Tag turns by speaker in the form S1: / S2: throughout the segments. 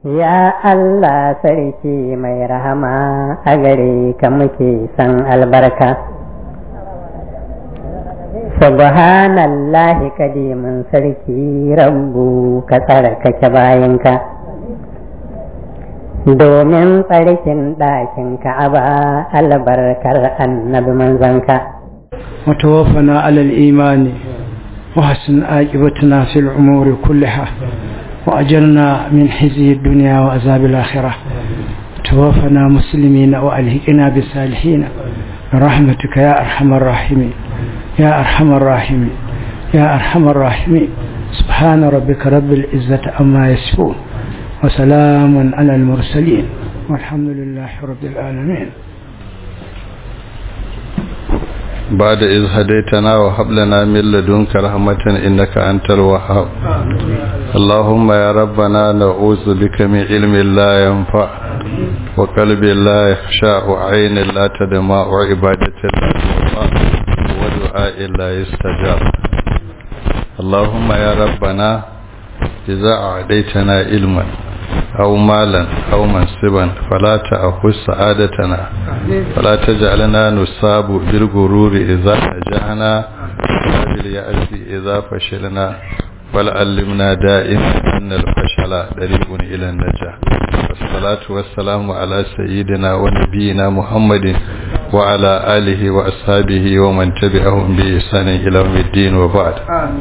S1: Ya Allah sarki mai rahama a gare ka muke san albarka. Subhanallahi kadimin sarki rabbu ka tsarkake bayanka. Domin tsarkin ɗakin ka'aba albarkar annabi manzanka.
S2: وتوفنا على الإيمان وحسن عاقبتنا في الأمور كلها وأجرنا من حزي الدنيا وعذاب الآخرة توفنا مسلمين وألهقنا بالصالحين برحمتك يا أرحم الراحمين يا أرحم الراحمين يا أرحم الراحمين سبحان ربك رب العزة أما يصفون وسلام على المرسلين والحمد لله رب العالمين
S3: بعد إذ هديتنا وهب لنا من لدنك رحمة إنك أنت الوهاب اللهم يا ربنا نعوذ بك من علم لا ينفع وقلب لا يخشى وعين لا تدمع وعبادة لا تنفع ودعاء لا يستجاب اللهم يا ربنا إذا أعديتنا علما أو مالا أو منصبا فلا تأخذ سعادتنا فلا تجعلنا نصاب بالغرور إذا نجحنا ولا باليأس إذا فشلنا بل علمنا دائما أن الفشل طريق إلى النجاح والصلاة والسلام على سيدنا ونبينا محمد وعلى آله وأصحابه ومن تبعهم بإحسان إلى يوم الدين وبعد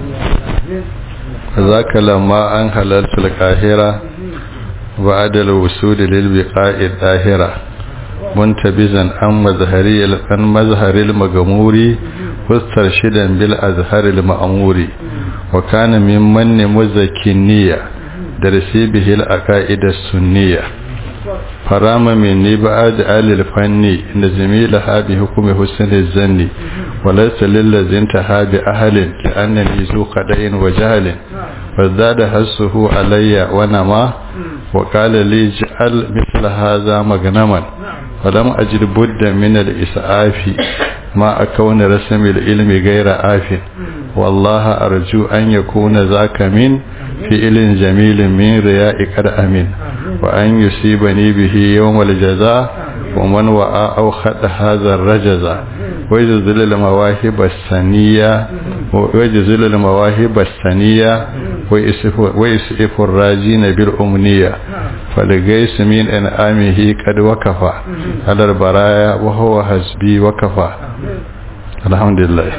S3: ذاك لما أن حللت القاهرة بعد الوصول للبقاء الظاهرة منتبزا عن مظهري عن مظهر المغمور مسترشدا بالأزهر المأمور وكان ممن مزكنية درسي به العقائد السنية فرام مني بعد آل الفن نزمي لها بحكم حسن الزن وليس للذي انتهى بأهل لأنني ذو قدع وجهل فازداد حسه علي ونما وقال لي جعل مثل هذا مغنما فلم أجد بد من الإسعاف ما أكون رسم العلم غير آف والله أرجو أن يكون ذاك من فعل جميل من رياء قد أمين وأن يصيبني به يوم الجزاء ومن وعى أو خد هذا الرجزة ويجزل المواهب السنية ويجزل المواهب السنية ويسئف الراجين بالأمنية فلقيس من أنعامه قد وكفى على البرايا وهو حسبي وكفى الحمد لله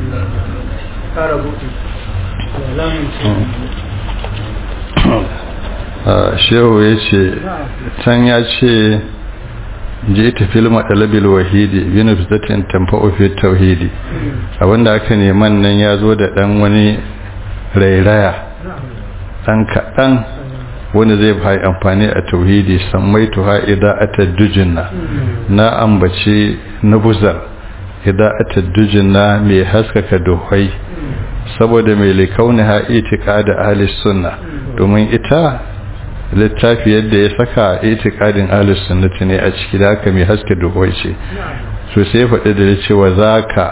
S3: shehu ya ce can ya ce je ta filma ɗalabil wahidi bin fitatin tamfa'u fi tauhidi abinda aka neman nan ya zo da ɗan wani rairaya ɗan kaɗan wanda zai bai amfani a tauhidi sammai tuha idan ataddujinna na ambace na buzar idan ataddujinna mai haskaka duhai saboda mai likauni ha itika da ahli sunna domin ita littafi yadda ya saka itikadin ahlus sunnati ne a ciki da haka mai haske duhuwai ce so sai faɗi da cewa zaka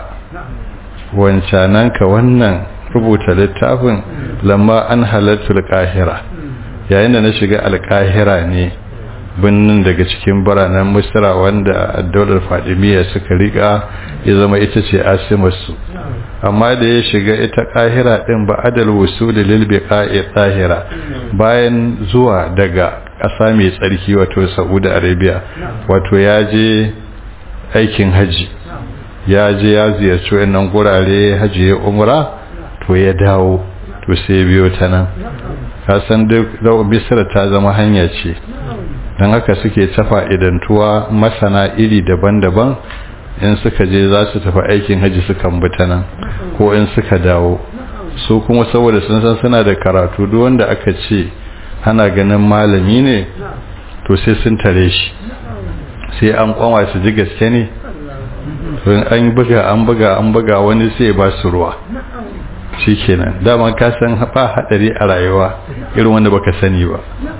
S3: wancananka wannan rubuta littafin lamma an halartu alƙahira yayin da na shiga alƙahira ne birnin daga cikin biranen misra wanda daular fadimiyya suka riƙa ya zama ita ce asimarsu amma da ya shiga ita ƙahira ɗin ba adal wusuli lil biqa'i tahira bayan zuwa daga ƙasa mai tsarki wato Saudi Arabia wato ya je aikin haji ya je ya ziyarci wannan gurare haji ya umra to ya dawo to sai biyo ta nan kasan duk Misra ta zama hanya ce don haka suke tafa idantuwa masana iri daban-daban in suka je za su tafi aikin haji sukan bi ta nan ko in suka dawo su kuma saboda sun san suna da karatu duk wanda aka ce ana ganin malami ne to sai sun tare shi sai an kwama su ji gaske ne in an buga an buga an buga wani sai ba su ruwa shikenan dama ka san ba hadari a rayuwa irin wanda baka sani ba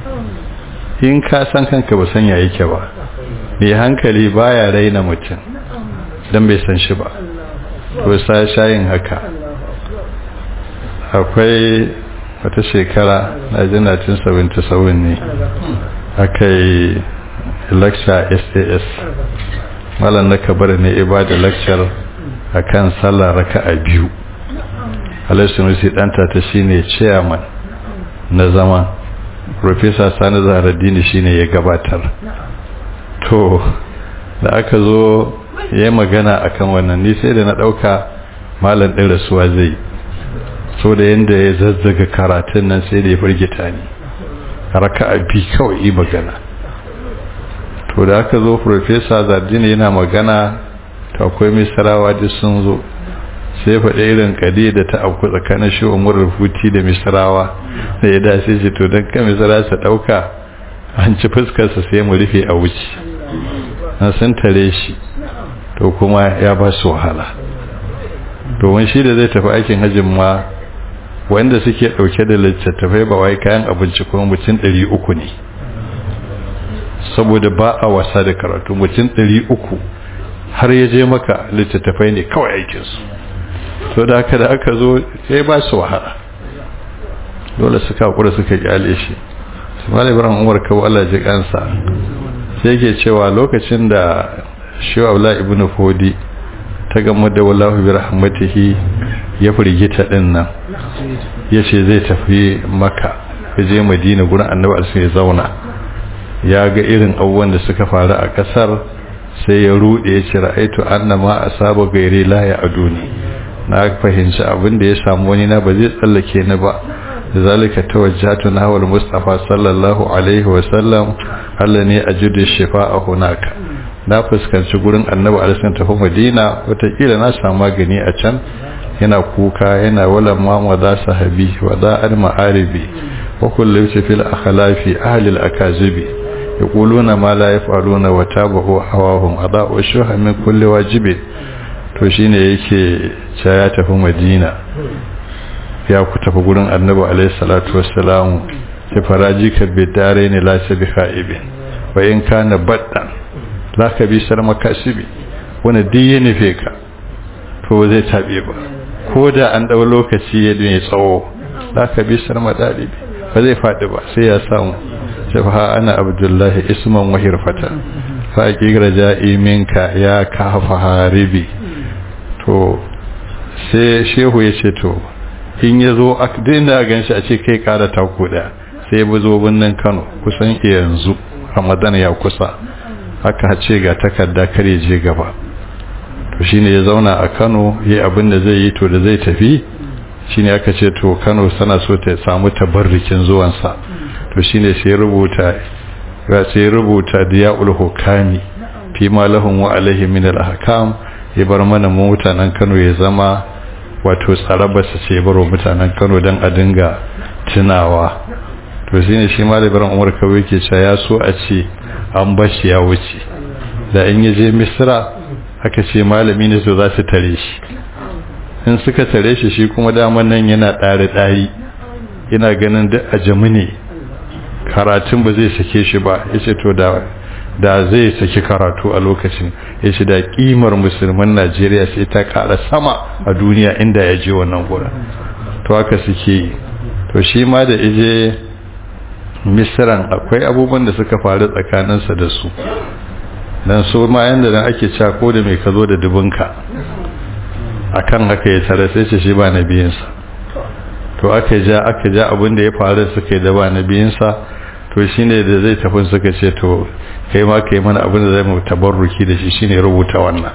S3: in ka san kanka ba san ya yake ba mai hankali baya raina mutum don bai san shi ba to sa shayin haka akwai wata shekara na ji 1977 ne aka yi lecture sas malam na kabar ne ibada lecture a kan sallah raka a biyu alaisunusi ɗanta ta shine chairman na zama professor sani zaharaddini shine ya gabatar to da aka zo ya magana akan wannan ni sai da na ɗauka malam ɗin rasuwa zai so da yadda ya zazzaga karatun nan sai da ya firgita ni raka a bi kawai yi magana to da aka zo professor zardini yana magana to akwai misrawa duk sun zo sai faɗi irin kadi da ta auku tsakanin shi umar rufuti da misrawa da ya dace shi to don kan misra su ɗauka an ci fuskarsa sai mu rufe a wuce an sun tare shi to kuma ya ba su wahala domin shi da zai tafi aikin hajjin ma wanda suke ɗauke da littattafai ba wai kayan abinci kuma mutum ɗari uku ne saboda ba a wasa da karatu mutum ɗari uku har ya je maka littattafai ne kawai aikinsu to da haka da aka zo sai ba su wahala dole suka kura suka kyale shi su ma ibrahim umar kawo allah ji kansa sai ke cewa lokacin da shi wa ibn fodi ta gama da wallahu bi rahmatihi ya firgita din nan ya ce zai tafi maka ya je madina gurin annabi alsu ya zauna ya ga irin abubuwan da suka faru a kasar sai ya rude ya ce ra'aitu annama asaba gairi la ya aduni na fahimci abin da ya samu wani na ba zai tsallake ni ba zalika tawajjatu na wal mustafa sallallahu alaihi wa sallam Allah ne ajudu shifa'a hunaka na fuskanci gurin annabi alisun tafi madina watakila na samu magani a can yana kuka yana wala mama za sahabi wa za an ma'aribi wa kullu fil akhlafi ahli al akazibi yaquluna ma la yaf'aluna wa tabahu hawahum ada'u shuha min kulli wajibi to shine yake cewa ya tafi madina ya ku tafi gurin annabi alayhi salatu wassalam sai faraji ka bidare ne la sabi khaibin wa in kana baddan za ka bi sar makasibi wani duk ya nufe ka to zai taɓe ba ko da an ɗau lokaci ya mai tsawo za ka bi sar madalibi ba zai faɗi ba sai ya samu shafa ana abdullahi isman wahir fata faƙi raja'i minka ya kafa haribi to sai shehu ya ce to in ya zo a dinda gan shi a ce kai ƙara taku ɗaya sai ya zo birnin kano kusan yanzu ramadan ya kusa aka ce ga takarda kare je gaba to shine ya zauna a Kano yayi abin da zai yi to da zai tafi shine aka ce to Kano sana so ta samu tabarrukin zuwan sa to shine sai rubuta ga sai rubuta diyaul hukami fi ma lahum wa alaihi min al ahkam ya bar mana mu mutanen Kano ya zama wato tsaraba su ce baro mutanen Kano dan a dinga tunawa to shine shi malamin Umar kawai yake cewa ya so a ce an bashi ya wuce da in ya je misra aka ce malami ne to za su tare shi in suka tare shi shi kuma daman nan yana ɗari ɗari yana ganin duk a jami ne karatun ba zai sake shi ba ya ce to da da zai saki karatu a lokacin ya ce da kimar musulman najeriya sai ta kara sama a duniya inda ya je wannan gurin to haka suke yi to shi ma da ije misiran akwai abubuwan da suka faru tsakaninsa da su don su ma yadda nan ake cako da mai ka zo da dubinka a kan haka ya tare sai ce shi ba na biyinsa to aka ja aka ja abin da ya faru suka yi da ba na biyinsa to shi ne da zai tafi suka ce to kai ma ka yi mana abin da zai mu tabarruki da shi shi ne rubuta wannan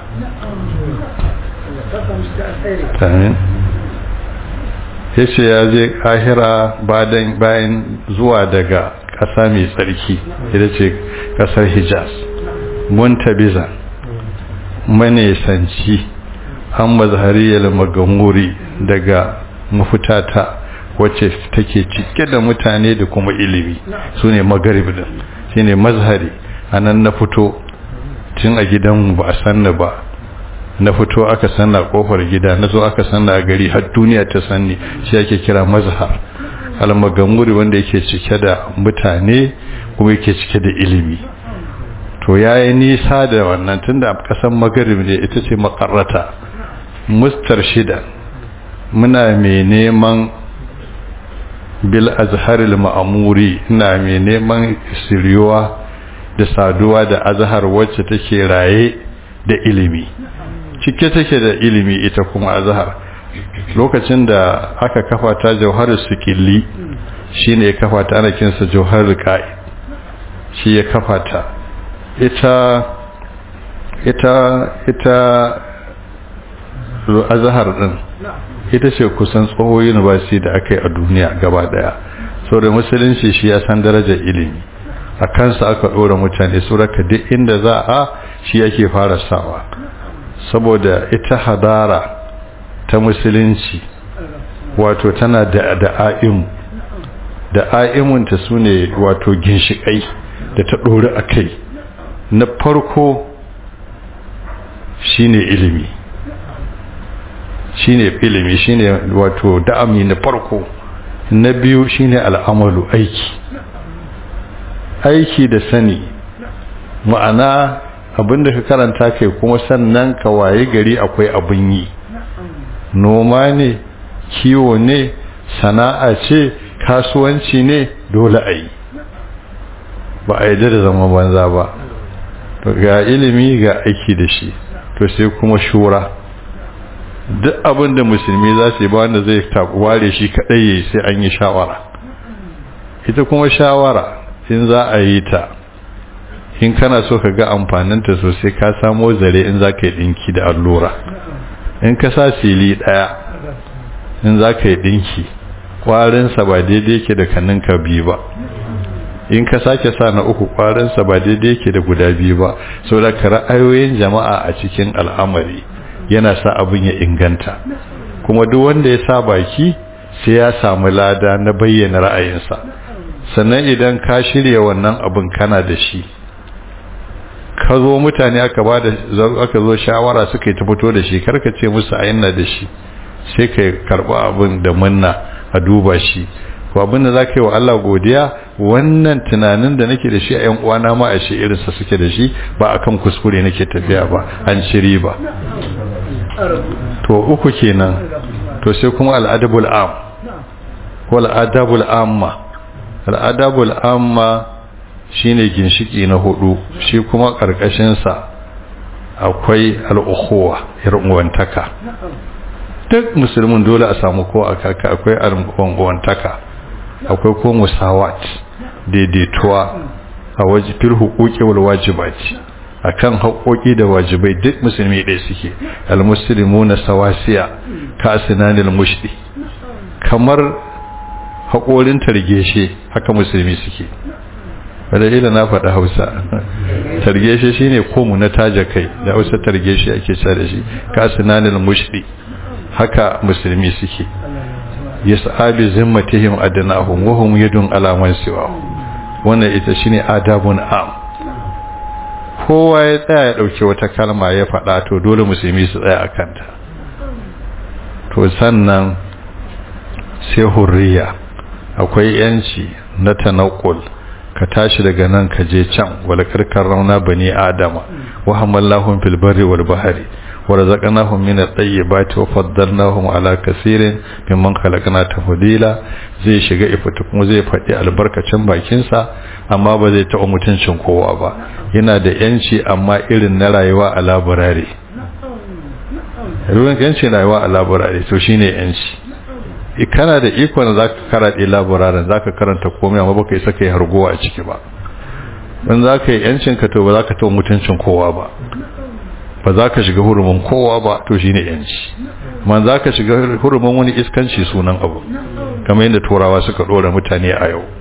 S3: ya ce ya je kahira bayan zuwa daga ƙasa mai tsarki ita ce ƙasar hijaz muntabiza manesanci an mazhariyar magamuri daga mafutata wacce take cike da mutane da kuma ilimi su ne magaribin shi ne mazhari a nan na fito tun a gidan ba a sanna ba na fito aka sanna kofar gida na zo aka sanna a gari har duniya ta sanni shi ake kira mazhar almagamuri wanda yake cike da mutane kuma yake cike da ilimi to yayi nisa da wannan tunda kasan magarib ne ita ce makarrata mustar shida muna mai neman bil azharil ma'amuri ina mai neman siriyowa da saduwa da azhar wacce take raye da ilimi cike take da ilimi ita kuma azhar lokacin da aka kafa ta jauharar sikilli shine ya kafa ta ana kinsa jauharar ka'i shi ya kafa ta ita ita ita azhar din ita ce kusan tsoho university da aka yi a duniya gaba daya da musulunci shi ya san darajar ilimi a kansa aka ɗora mutane su raka duk inda za a shi yake fara sawa saboda ita hadara ta musulunci wato tana da da'a'im da'a'imunta su ne wato ginshiƙai da ta ɗori a kai na farko shine ilimi shine ilimi shine wato da'ami na farko na biyu shine al'amalu aiki aiki da sani ma'ana abinda ka karanta kai kuma sannan ka waye gari akwai abin yi noma ne kiwo ne sana'a ce kasuwanci ne dole a yi ba a yi da zama banza ba ga ilimi ga aiki da shi to sai kuma shura duk abin da musulmi za su yi ba wanda zai ware shi kadai yayi sai an yi shawara ita kuma shawara in za a yi ta in kana so ka ga amfaninta sosai ka samo zare in za ka yi dinki da allura in ka sa sili daya in za ka yi dinki kwarinsa ba daidai yake da kaninka biyu ba in ka sake sa na uku kwarinsa ba daidai yake da guda biyu ba saboda ka ra'ayoyin jama'a a cikin al'amari yana sa abin ya inganta kuma duk wanda ya sa baki sai ya samu lada na bayyana ra'ayinsa sannan idan ka shirya wannan abin kana da shi ka zo mutane aka ba da aka zo shawara suka yi ta fito da shi karka ce musu a yana da shi sai ka karɓa abin da munna a duba shi ko abin da za ka yi wa Allah godiya wannan tunanin da nake da shi a 'yan uwana ma a shi irinsa suke da shi ba akan kuskure nake tafiya ba an shiri ba to uku kenan to sai kuma al'adabul am ko al'adabul amma al'adabul amma shine ginshiki na hudu shi kuma karkashin sa akwai al'ukhuwa ir'uwantaka duk musulmin dole a samu ko a kaka akwai al'uwantaka akwai ko musawat daidaituwa a wajibir hukuki wal wajibati akan haƙoƙi da wajibai duk musulmi ɗaya suke almuslimuna sawasiya ka asinanil mushdi kamar haƙorin targeshe haka musulmi suke wadda ila na faɗa hausa targeshe shine komu na taja kai da hausa targeshe ake cewa da shi ka asinanil mushdi haka musulmi suke yas'abi zimmatihim adnahum wa hum yadun ala man siwa wannan ita shine adabun am kowa ya tsaya ya dauke wata kalma ya faɗa to dole musulmi su tsaya akan ta to sannan sai hurriya akwai yanci na tanakul ka tashi daga nan ka je can wala karkar rauna bani adama wa hamallahum fil barri wal bahri ورزقناهم من الطيبات وفضلناهم على كثير ممن خلقنا تفضيلا zai shiga ifita kuma zai faɗi albarkacin bakinsa amma ba zai taɓa mutuncin kowa ba yana da yanci amma irin na rayuwa a laburare ruwan yanci rayuwa a laburare to shine yanci kana da ikon za ka karaɗe laburaren za ka karanta komai amma baka isa ka yi hargowa a ciki ba in za ka yi yancinka to ba za ka taɓa mutuncin kowa ba ba za ka shiga hurumin kowa ba to shi ne yanci man za ka shiga hurumin wani iskanci sunan abu kamar yadda turawa suka ɗora mutane a yau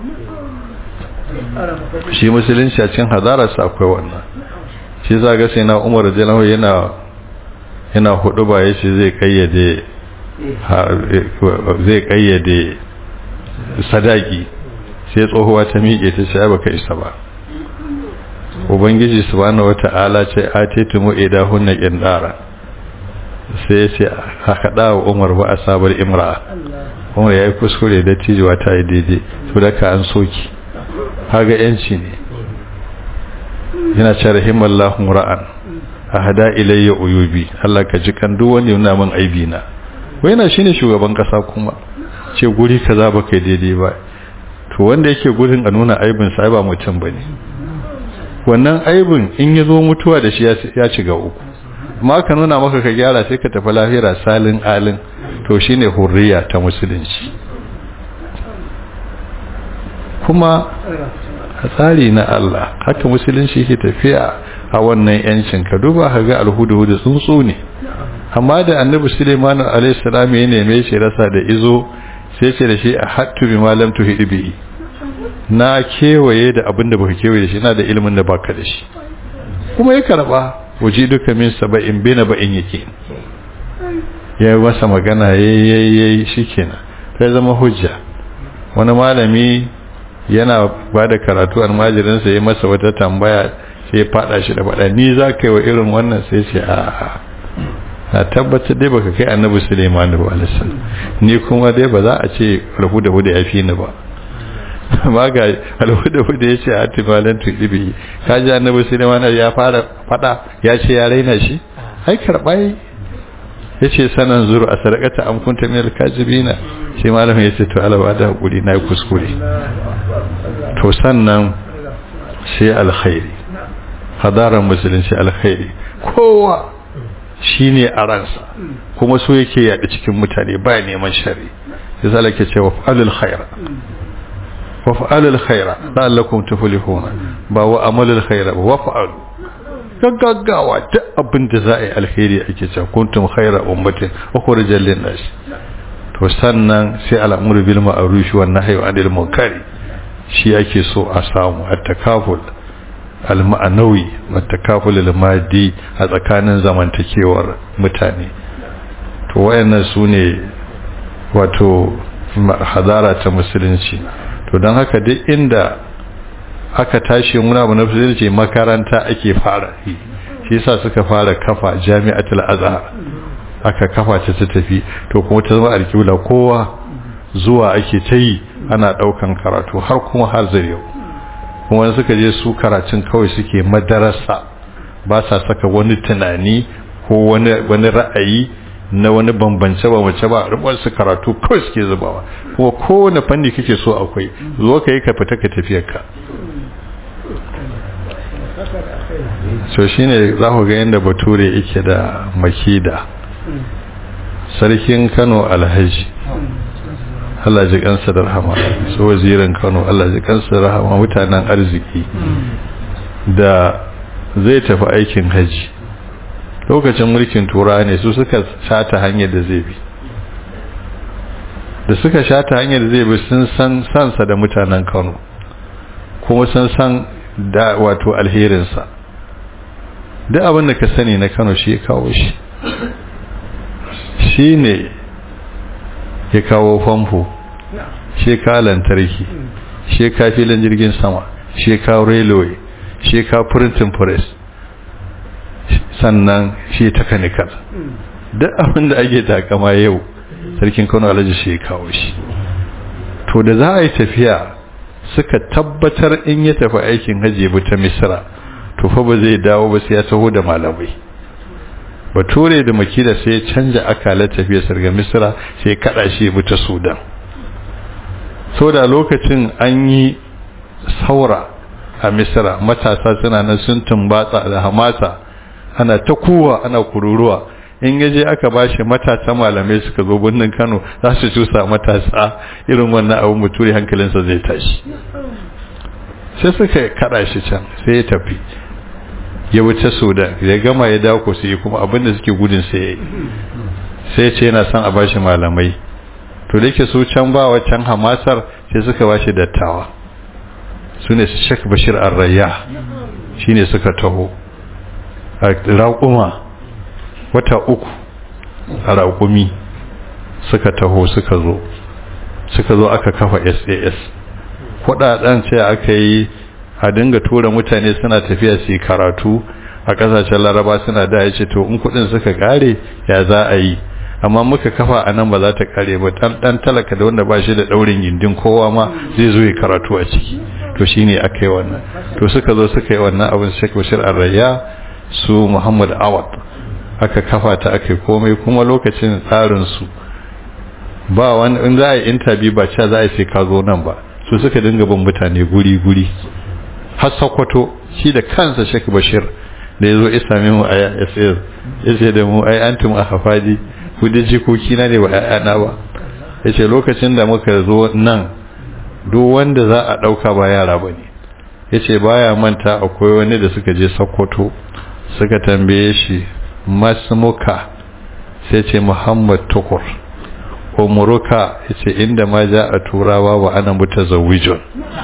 S3: shi musulunci a cikin hazararsa akwai wannan shi za ga sai na umar jalawa yana yana hudu ba ya ce zai kayyade zai kayyade sadaki sai tsohuwa ta miƙe ta ce ba ka isa ba ubangiji subhanahu wata'ala ce atitumu idahunna qindara sai ce aka dawo Umar ba asabar imra Umar yayi kuskure da tijuwa ta yi daidai to da ka an soki haga yanci ne yana ce rahimallahu ra'an ahada ilayya uyubi Allah ka ji kan duk wanda yana min aibi na wai na shine shugaban kasa kuma ce guri kaza ba kai daidai ba to wanda yake gurin a nuna aibin sa ba mutum bane wannan aibin in ya zo mutuwa da shi ya shiga uku amma ka nuna maka ka gyara sai ka tafi lahira salin alin to shine hurriya ta musulunci kuma a tsari na Allah haka musulunci ke tafiya a wannan yancin ka duba ka ga alhudu tsuntsu ne amma da annabi Suleiman alayhi salam ya neme shi rasa da izo sai ce da shi a hattu bi malam tuhidi bi na kewaye da abin da baka kewaye da shi na da ilimin da baka da shi kuma ya karba waje duka min saba'in bina ba'in yake ya yi masa magana yayi shikenan sai zama hujja wani malami yana ba da karatu almajirinsa ya masa wata tambaya sai ya fada shi da fada ni za ka yi wa irin wannan sai ce a na tabbatar dai baka kai annabi suleiman ba alisan ni kuma dai ba za a ce alhuda huda ya fi ni ba ma ga alhuda huda ya ce a timalan tuɗibi ka ji annabi suleiman ya fara fada ya ce ya raina shi ai karɓa ya ce sanan zuru a sadakata an kunta min alkazibina sai malamin ya ce to alawa da hakuri na yi kuskure to sannan sai alkhairi hadarar musulunci alkhairi kowa shine a ransa kuma so yake yaɗa cikin mutane ba neman shari ya zala ke ce wa fa'alul khaira wa fa'alul khaira la'allakum tuflihuna ba wa amalul khaira ba wa fa'alu gaggawa duk abin da za a yi alheri ake cewa kuntum khaira ummatin ukhrijal lin-nas to sannan sai al'amuru bil ma'ruf wa nahyi 'anil munkar shi ake so a samu at-takaful al-ma'nawi wa at-takaful al-maddi a tsakanin zamantakewar mutane to wayannan sune wato hadara ta musulunci to dan haka duk inda aka tashi muna mu nafsi ce makaranta ake fara yi shi yasa suka fara kafa jami'atul azhar aka kafa ta ta tafi to kuma ta zama alƙibla kowa zuwa ake ta yi ana ɗaukan karatu har kuma har zai yau kuma suka je su karatun kawai suke madarasa ba sa saka wani tunani ko wani wani ra'ayi na wani bambance bambance ba rubar su karatu kawai suke zubawa kuma kowane fanni kake so akwai zo ka yi ka fita ka tafiyar ka so shine za ku ga yadda bature yake da makida sarkin kano alhaji Allah ji kansa da rahama su wazirin kano Allah ji kansa da rahama mutanen arziki da zai tafi aikin haji lokacin mulkin tura ne su suka shata hanyar da zai bi da suka shata hanyar da zai bi sun san sansa da mutanen kano kuma sun san da wato alherinsa duk abin da ka sani na kano shi ya kawo shi shi ne ya kawo famfo shi ka lantarki shi ka filin jirgin sama shi ka railway shi ka printing press sannan shi technical duk abin da ake takama yau sarkin kano alhaji shi ya kawo shi to da za a yi tafiya suka tabbatar in ya tafi aikin hajji bi ta misra to fa ba zai dawo ba sai ya taho da malamai bature da makida sai ya canja akalar tafiyar sarga misra sai kada shi bi ta sudan so da lokacin an yi saura a misra matasa suna nan sun tumbatsa da hamasa ana ta kuwa ana kururuwa in yaje aka bashi matasa malamai suka zo birnin Kano za su cusa matasa irin wannan abu muturi hankalinsa zai tashi sai suka kada shi can sai ya tafi ya wuce Sudan ya gama ya dawo sai kuma abinda suke gudun sai yayi sai ce yana son a bashi malamai to da yake su can ba wancan hamasar sai suka bashi dattawa sune Sheikh Bashir Ar-Rayyah shine suka taho a raƙuma wata uku a raƙumi suka taho suka zo suka zo aka kafa sas kudaden ce aka yi a dinga tura mutane suna tafiya su karatu a kasashen laraba suna da ya ce to in kudin suka kare ya za a yi amma muka kafa a nan ba za ta kare ba dan talaka da wanda ba shi da daurin gindin kowa ma zai zo ya karatu a ciki to shine aka yi wannan to suka zo suka yi wannan abin Sheikh Bashir Arraya su Muhammad Awad aka kafa ta aka komai kuma lokacin tsarinsu ba wani in za a yi interview ba cewa za a yi sai ka zo nan ba su suka dinga bin mutane guri guri har sakwato shi da kansa Sheikh Bashir da ya zo ya same mu a YSS ya ce da mu ai antum a hafadi ku da jikoki na ne ba ƴaƴana ba ya ce lokacin da muka zo nan duk wanda za a ɗauka ba yara ba ne ya ce baya manta akwai wani da suka je sokoto suka tambaye shi masmuka sai ce muhammad tukur umuruka ya ce inda ma ja a turawa wa ana muta zawijon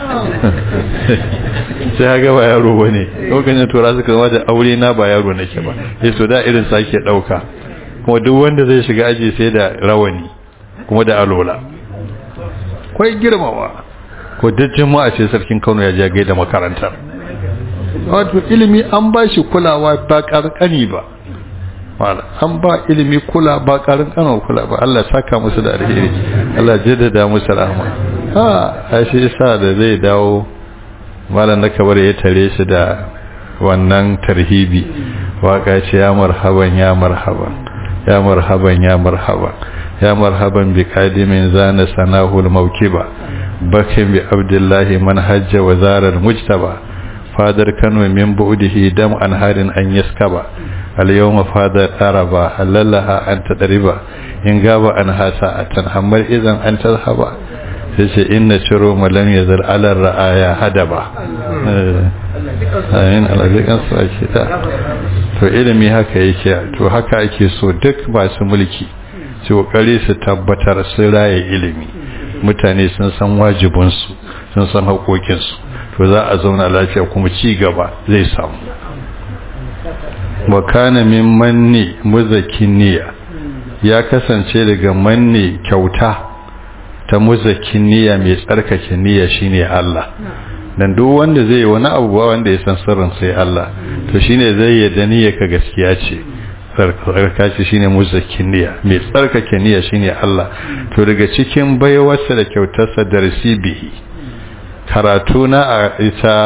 S3: sai haka ba yaro ba ne lokacin tura suka zama da aure na ba yaro nake ba ya so da irin sake ɗauka kuma duk wanda zai shiga aji sai da rawani kuma da alola kwai girmawa ko dajjin ma a ce sarkin kano ya ja gaida makarantar wato ilimi an ba shi kulawa ba karkani ba an ba ilimi kula ba karkani kula ba Allah saka musu da alheri Allah jaddada musu rahama ha a shi isa da zai dawo malam na kabar ya tare shi da wannan tarhibi waka ce ya marhaban ya marhaban ya marhaban ya marhaban ya marhaban bi kadimin zana sanahul mawkiba bakin bi abdullahi man hajja wa zarar mujtaba fadar kano min bu'dihi dam an harin an yaskaba al yawma fadar araba halallaha an tadriba in gaba an hasa atan hammar idan an tazhaba sai inna shiru malam yazal ala ra'aya hadaba ayin alazikan su ake ta to ilimi haka yake to haka ake so duk masu mulki su kokari su tabbatar su raye ilimi mutane sun san wajibinsu sun san haƙoƙinsu to za a zauna lafiya kuma ci gaba zai samu wakana min manni muzakin niyya ya kasance daga manni kyauta ta muzakin niyya mai tsarkake niyya shine Allah dan duk wanda zai yi wani abu wanda ya san sirrin sai Allah to shine zai yadda niyya ka gaskiya ce tsarkaka shine muzakin niyya mai tsarkake niyya shine Allah to daga cikin baiwarsa da kyautarsa da rasibihi karatu na a ita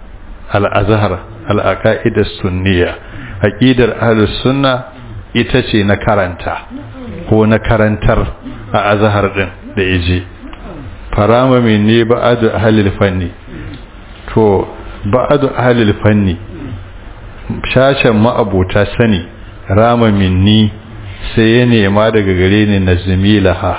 S3: al-azhar al-aqaid sunniya aqidar ahlus sunna ita ce na karanta ko na karantar a azhar din da yaje farama minni ba'adu ahlil fanni to ba'adu ahlil fanni shashen ma'abota sani rama minni sai ya nema daga gare ni nazmi laha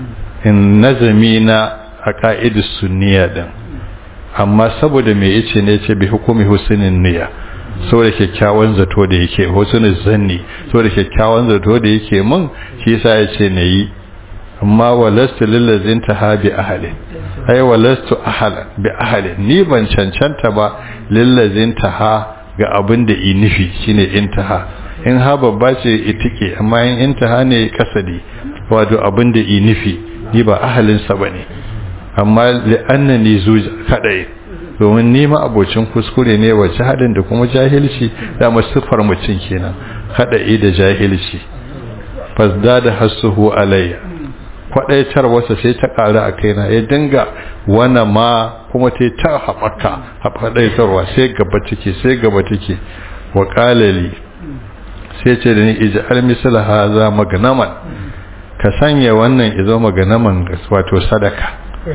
S3: in nazmi na a ka'idus sunniya din amma saboda me yace ne yace bi hukumi husnin niyya saboda kyakkyawan zato da yake husnul zanni saboda kyakkyawan zato da yake mun shi yasa yace nayi amma walastu lillazin tahabi ahli ai walastu ahlan bi ahli ni ban cancanta ba lillazin taha ga abin da i nufi shine intaha in ha babba ce itike amma in intaha ne kasadi wato abin da i nufi ni ba ahalin sa bane amma li'annani zuj kadai domin ni ma abocin kuskure ne wace hadin da kuma jahilci da masufar mutum kenan kadai da jahilci fasda da hasuhu alayya kwadaitar wasa sai ta ƙara a kaina ya dinga wana ma kuma ta ta haɓaka haɓaɗaitarwa sai gaba take sai gaba take wa ƙalali sai ce da ni iji almisal haza maganaman ka sanya wannan izo maganaman wato sadaka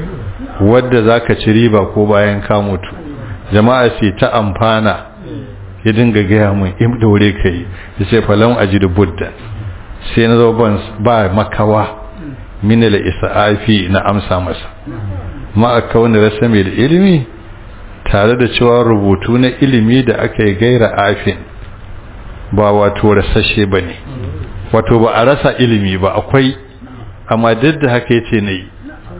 S3: wadda za ka ci riba ko bayan ka mutu jama'a sai ta amfana ya dinga gaya mun in daure ka yi ya ce falon aji da budda sai na zo ba makawa minala isa'afi na amsa masa ma a kawai rasa mai da ilimi tare da cewa rubutu na ilimi da aka yi gaira afin ba wato rasashe ba ne wato ba a rasa ilimi ba akwai amma duk da haka yace na yi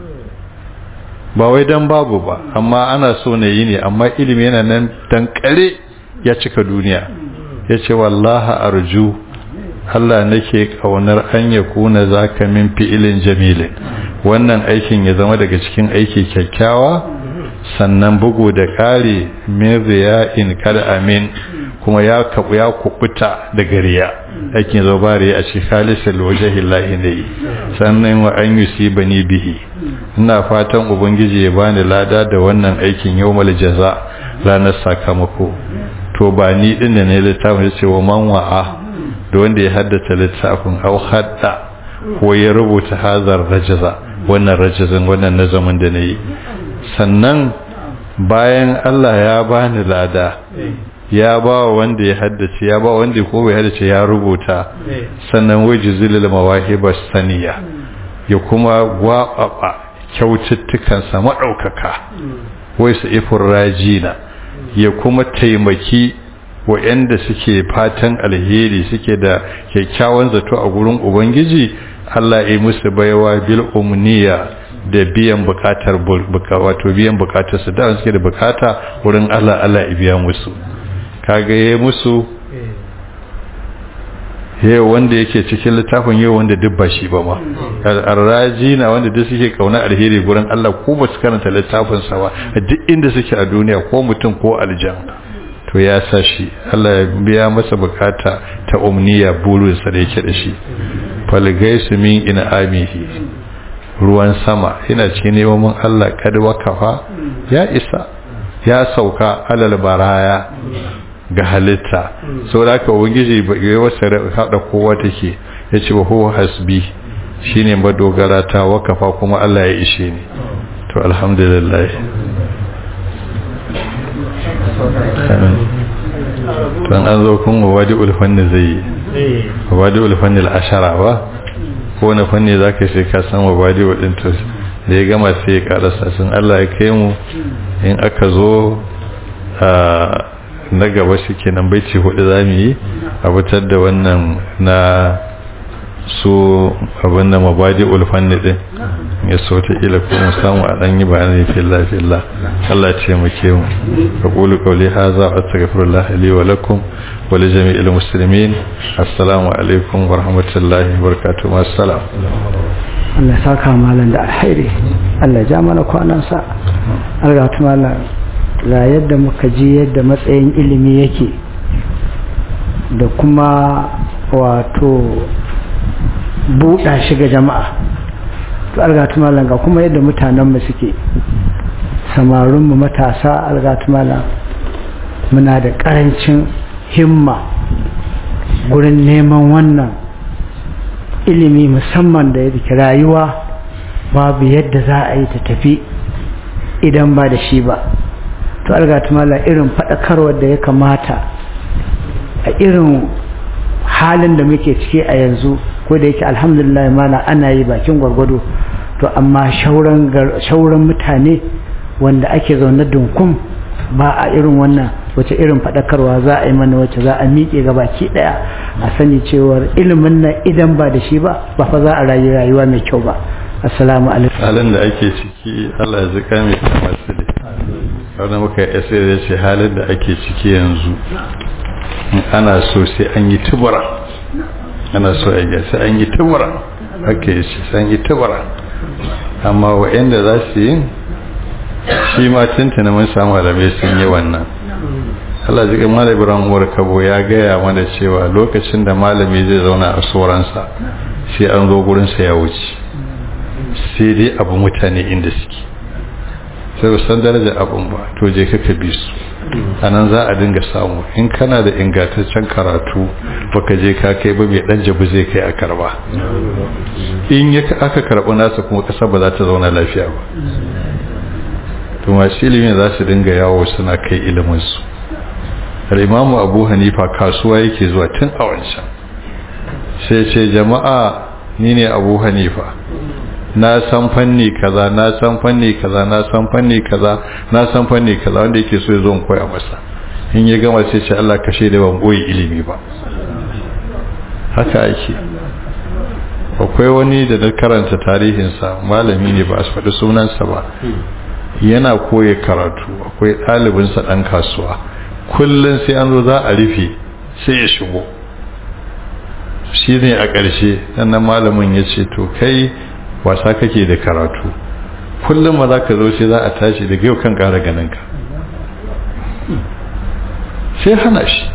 S3: ba wai dan babu ba amma ana so na yi ne amma ilimi yana nan dankare ya cika duniya ya ce wallaha arju Allah nake kaunar an ya kuna zaka min fi'ilin jamilin wannan aikin ya zama daga cikin aiki kyakkyawa sannan bugu da ƙari min riya'in kal amin kuma ya kabu ya kubuta daga riya aikin zo ba riya a cikin khalisal wajhi llahi ne sannan wa an yusibani bihi ina fatan ubangiji ya bani lada da wannan aikin yawmal jaza ranar sakamako to ba ni din da ne littafin ce wa man wa'a da wanda ya haddata littafin au hadda ko ya rubuta hazar rajaza wannan rajazin wannan nazamin da na yi sannan bayan Allah ya bani lada ya ba wanda ya haddace ya ba wanda ko bai haddace ya rubuta sannan waje zilil mawahiba saniya ya kuma gwababa kyaututtukansa maɗaukaka wai su ifin rajina ya kuma taimaki waɗanda suke fatan alheri suke da kyakkyawan zato a gurin ubangiji Allah ya musu baiwa bil umniya da biyan bukatar wato biyan bukatar su da suke da bukata wurin Allah Allah ya biya musu kaga yayi musu yau wanda yake cikin littafin yau wanda duk ba shi ba ma arraji na wanda duk suke kauna alheri gurin Allah ko ba su karanta littafin sa ba duk inda suke a duniya ko mutum ko aljan to ya sa shi Allah ya biya masa bukata ta umniya burinsa da yake da shi falgaisu min ina amihi ruwan sama yana cikin neman Allah kada wakafa ya isa ya sauka alal baraya ga halitta sau da aka ubangiji ya wasa haɗa kowa take ya ce wa huwa hasbi shine madogara ta wakafa kuma Allah ya ishe ni to alhamdulillah don an zo kun wadi ulfanni zai yi wadi ulfanni al'ashara ba ko na fanni za ka sai ka san wadi wadin to da ya gama sai ya karasa sun Allah ya kai mu in aka zo na gaba shi kenan baici hudu za mu yi a fitar da wannan na su abin da mabadi ulfanni din ya so ta ila kuma samu a dan yi bayani fillah fillah Allah ya ce mu ke mu aqulu qawli hadha wa astaghfirullah li wa lakum wa li jami'il muslimin assalamu alaikum wa rahmatullahi wa barakatuh assalam
S2: Allah saka malam da alheri Allah ja mana kwanan sa Allah ta malam ga yadda muka ji yadda matsayin ilimi yake da kuma wato buɗa shi ga jama'a to algatu malam ga kuma yadda mutanenmu suke samarinmu matasa algatu malam muna da ƙarancin himma gurin neman wannan ilimi musamman da yake rayuwa babu yadda za a yi ta tafi idan ba da shi ba to algatu malam irin faɗakarwar da ya kamata a irin halin da muke ciki a yanzu ko da yake alhamdulillah mana ana yi bakin gwargwado to amma shauran mutane wanda ake zaune dunkum ba a irin wannan wace irin faɗakarwa za a yi mana wacce za a miƙe ga baki ɗaya a sani cewar ilimin nan idan ba da shi ba ba fa za a rayu rayuwa mai kyau ba assalamu alaikum
S3: halin da ake ciki Allah ya zika mai kamar su ne wanda muka yi sai da ce halin da ake ciki yanzu ana so sai an yi tubura ana so a yi sai an yi tubura haka yi shi sai an yi tubura amma wa'anda za su yi shi ma tuntuna mun samu alamai sun yi wannan Allah jikin malam Ibrahim Umar Kabo ya gaya mana cewa lokacin da malami zai zauna a soransa sai an zo gurinsa ya wuce sai dai abu mutane inda suke sai ba san daraja abun ba to je ka bi su a nan za a dinga samu in kana da ingantaccen karatu baka je ka kai ba mai dan jabu zai kai a karba in ya aka karɓi nasa kuma ƙasa ba za ta zauna lafiya ba to masu ilimin za su dinga yawo suna kai iliminsu al'imamu abu hanifa kasuwa yake zuwa tun a wancan sai ce jama'a ni ne abu hanifa na san fanni kaza na san fanni kaza na san fanni kaza na san fanni kaza wanda yake so ya zo koya masa in ya gama sai ce Allah kashe da ban boye ilimi ba haka ake akwai wani da na karanta tarihinsa malami ne ba a faɗi sunansa ba yana koya karatu akwai ɗalibinsa ɗan kasuwa kullum sai an zo za a rufe sai ya shigo shi ne a ƙarshe sannan malamin ya ce to kai wasa kake da karatu kullum ma za ka zo sai za a tashi daga yau kan ƙara ganinka sai hana shi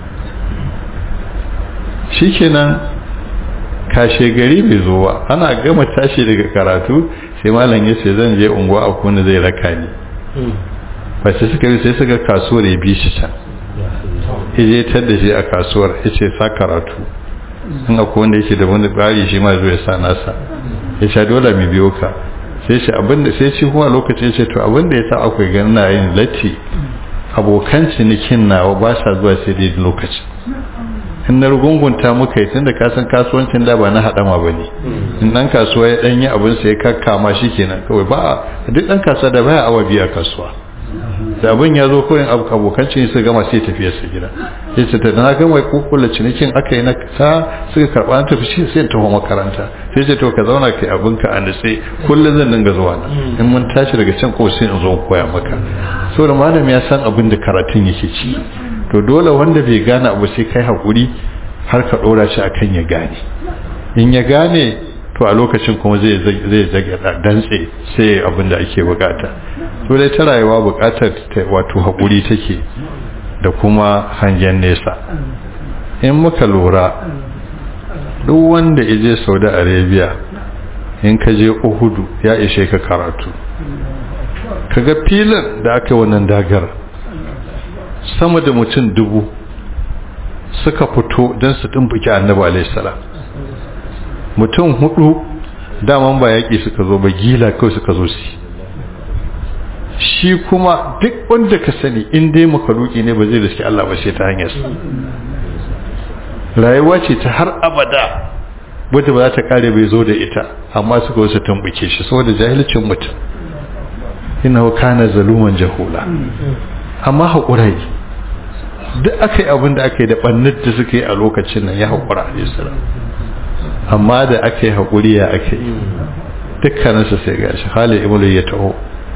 S3: shi kenan kashe gari bai zo ba ana gama tashi daga karatu sai malam ya ce zan je unguwa a kuna zai raka ni ba sai suka yi sai suka kasuwar ya bi shi can ije tar da shi a kasuwar ya ce sa karatu in akwai wanda yake da wani bari shi ma zo ya sa nasa ya ce dole mu biyo ka sai shi abinda sai shi kuma lokacin ya ce to abinda ya sa akwai ganin na yin latti abokan cinikin nawa ba sa zuwa sai dai lokaci in na rugungunta muka yi tun da kasan kasuwancin da ba na haɗama ba ne in ɗan kasuwa ya ɗanyi abin sai kakkama shi kenan kawai ba a duk ɗan kasuwa da baya awa biya kasuwa da abin ya zo kawai abokan cinikin su gama sai tafiya su gida ya ce da na gama kukula cinikin aka yi na sa suka karɓa na tafi shi sai taho makaranta sai ce to ka zauna kai abinka a nutse kullum zan dinga zuwa nan in mun tashi daga can ko sai in zo koya maka saboda malam ya san abin da karatun yake ci to dole wanda bai gane abu sai kai hakuri har ka dora shi akan ya gane in ya gane to a lokacin kuma zai zai zage dantse sai abin da ake bukata to dai ta rayuwa bukatar wato hakuri take da kuma hangen nesa in muka lura duk wanda ya je Saudi Arabia in ka je Uhudu ya ishe ka karatu kaga filin da aka wannan dagar sama da mutum dubu suka fito don su tumbuki annabi alaihissalam mutum hudu daman ba yaƙi suka zo ba gila kawai suka zo su shi kuma duk wanda ka sani in dai makaluki ne ba zai riski Allah ba sai ta hanyar rayuwa ce ta har abada wadda ba za ta kare bai zo da ita amma suka wasu tumbuke shi saboda jahilcin mutum innahu kana zaluman jahula amma haƙura yi duk aka yi abin da aka yi da ɓannar da suka yi a lokacin nan ya haƙura a isra amma da aka yi haƙuri ya aka yi dukkaninsa sai ga shi hali imulu ya taho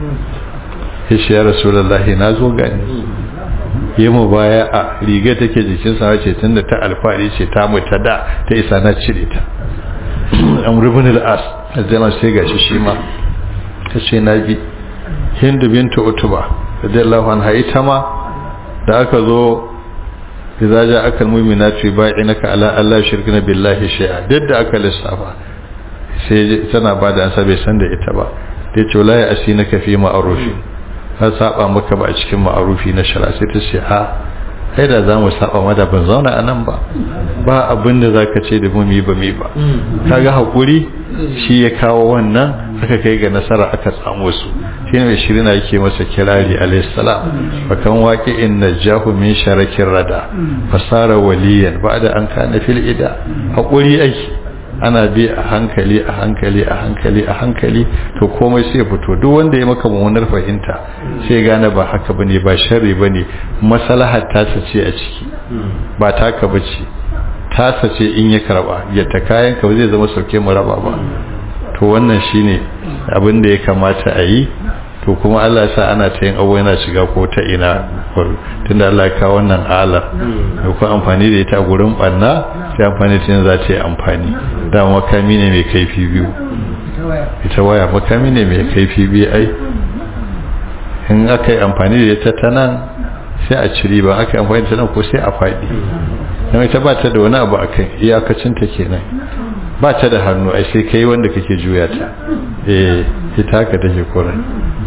S3: ya shi ya rasulallahi na zo gani yi mu baya a riga take jikin sa ce tun da ta alfahari ce ta mu ta da ta isa na cire ta an rubin al'as a sai ga shi shi ma ta ce na bi hindu bintu utuba radiyallahu anha ita ma da aka zo idza ja'aka almu'minatu yubay'inaka ala alla yushrikna billahi shay'a duk da aka lissafa sai tana bada ansa bai san da ita ba ta ce la ya asinaka fi ma'rufi har saba maka ba a cikin ma'rufi na shari'a sai ta ce a kai da zamu saba ma da ban zauna a nan ba ba abin da zaka ce da mu mi ba mi ba kaga hakuri shi ya kawo wannan aka kai ga nasara aka samu su shi ne shirina yake masa kirari alaihissalam bakan waƙi in najahu min sharakin rada fasara waliyan ba da an kana fil ida haƙuri aiki ana bi a hankali a hankali a hankali a hankali to komai sai fito duk wanda ya maka mummunar fahimta sai gane ba haka bane ba sharri bane maslahar tasa ce a ciki ba taka bace tasa ce in ya karba yadda kayan ka zai zama sauke mu raba ba to wannan shine abin da ya kamata a yi to kuma Allah ya sa ana ta yin abu yana shiga ko ta ina tunda Allah ya kawo wannan alar da kuma amfani da ita a gurin banna sai amfani ta za ta yi amfani da makami ne mai kaifi biyu ita waya makami ne mai kaifi biyu ai in aka yi amfani da ita ta nan sai a ciri ba aka yi amfani da ta nan ko sai a faɗi don ita ba ta da wani abu a kai iyakacinta kenan ba ta da hannu ai sai kai wanda kake juya ta eh ita haka take kurin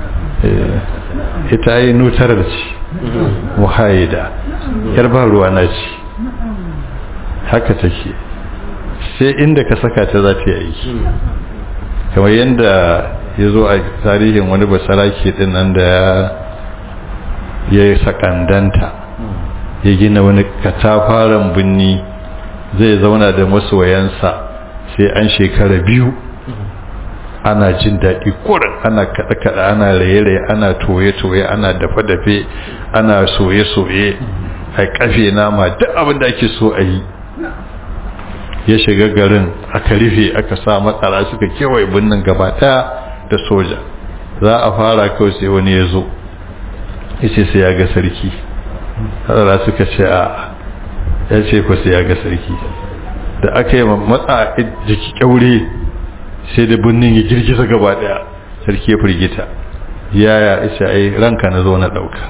S3: eh ita yi nutar da ci muhaida yar ba ruwa na ci haka take sai inda ka saka ta za ta yi aiki kamar yadda ya zo a tarihin wani basaraki din nan da ya yi sakandanta ya gina wani katafaren binni zai zauna da masoyansa sai an shekara biyu ana jin daɗi kurin ana kaɗe-kaɗe ana raye-raye ana toye-toye ana dafe-dafe ana soye-soye a kafe nama duk abin da ake so a yi ya shiga garin aka rufe aka sa matsara suka kewaye birnin gaba ɗaya da soja za a fara kawai sai wani ya zo ya ce sai ya ga sarki matsara suka ce a ya ce ko sai ya ga sarki da aka yi matsa jiki kyaure sai da birnin ya girgiza gaba daya sarki ya firgita yaya isa ai ranka na zo na dauka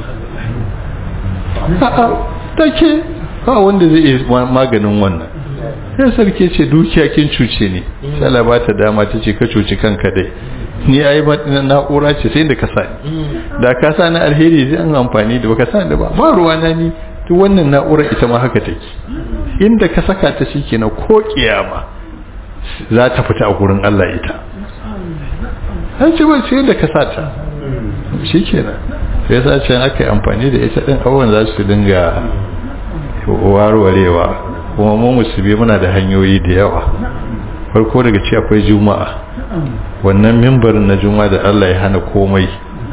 S3: a'a take ba wanda zai iya maganin wannan sai sarki ce dukiya kin cuce ne sai Allah ba ta dama ta ce ka cuci kanka dai ni ai na'ura ce sai da ka sa da ka sa na alheri zai an amfani da baka sa da ba ba ruwa na ni duk wannan na'urar ita ma haka take inda ka saka ta shikenan ko kiyama za ta fita a gurin Allah ita an ce ba sai da ka sata shikenan sai sa ce aka yi amfani da ita din abubuwan za su dinga warwarewa kuma mu musulmi muna da hanyoyi da yawa farko daga ci akwai juma'a wannan mimbarin na juma'a da Allah ya hana komai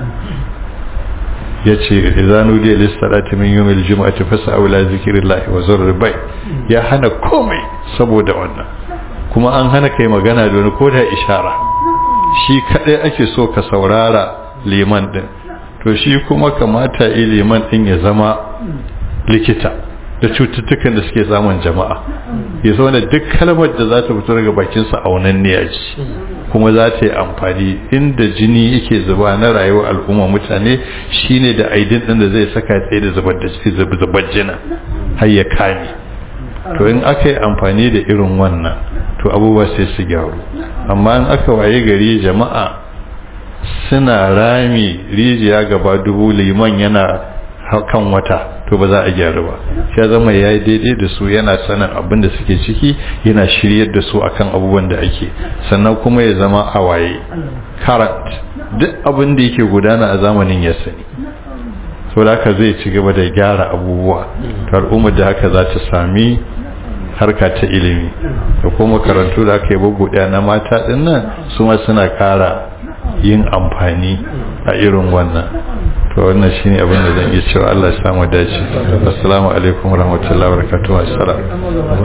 S3: ya ce izanu da lissalati min yawmil juma'ati fas'au ila zikrillahi wa zurri bai ya hana komai saboda wannan kuma an hana kai magana da wani koda ishara shi kadai ake so ka saurara liman din to shi kuma kamata yi liman din ya zama likita da cututtukan da suke samun jama'a ya zama da duk kalmar da za ta fito daga bakinsa aunan ne a ci kuma za ta yi amfani inda jini yake zuba na rayuwar al'umma mutane shine da aidin din da zai saka tsaye da zubar da zubar jina har ya kame to in aka yi amfani da irin wannan to abubuwa sai su gyaru amma in aka waye gari jama'a suna rami rijiya gaba dubu liman yana kan wata to ba za a gyaru ba ya zama ya yi daidai da su yana sanin abin da suke ciki yana shiryar da su akan abubuwan da ake sannan kuma ya zama a waye current duk abin da yake gudana a zamanin ya sani so da haka zai ci gaba da gyara abubuwa to al'ummar da haka za ta sami harka ta ilimi da kuma karantu da aka yi bubuɗe na mata ɗin nan su ma suna kara yin amfani a irin wannan to wannan shine abin da zan iya cewa Allah ya samu dace assalamu alaikum warahmatullahi wabarakatuh assalam